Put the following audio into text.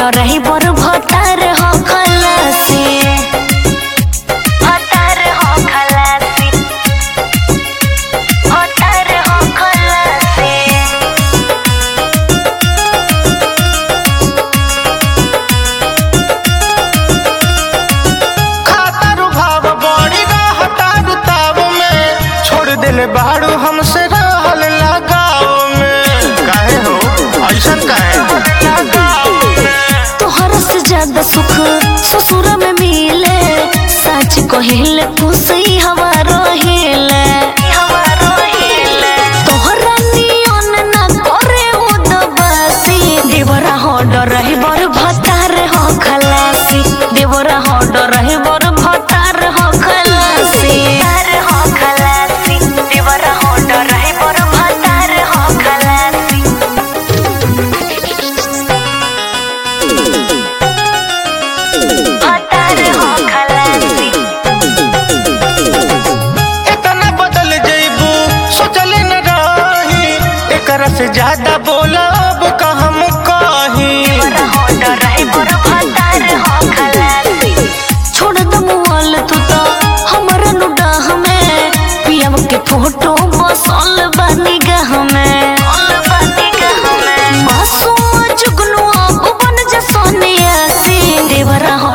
रही बर भतार हो खलासी भतार हो खलासी भतार हो खलासी खातारू भाव बड़ी रहतारू ताव में छोड़ दिले बाड़ू हमसे रहल लगाव में काहे हो ऐसन काहे लगाव में तोहरा से ज्यादा सुख ससुर में मिले सच कहिले खुशी हवा रहिले तोहरा नियन ना करे उदबासी देवरा हो डर रही बर भतार हो खलासी देवरा हो डर रही बर भतार हो खलासी हो खलासी देवरा हो डर रही बर भतार हो खलासी भतार हो खलासी इतना बदल जइबू सोचले न रही एकरा से ज्यादा बोलब का हम कही छोड़ द मोबाइल तू तो हमरा नुडा हमें पियम के फोटो बसल बानी गह में मासूम जुगनू अब बन जा सोनिया सी देवरा हो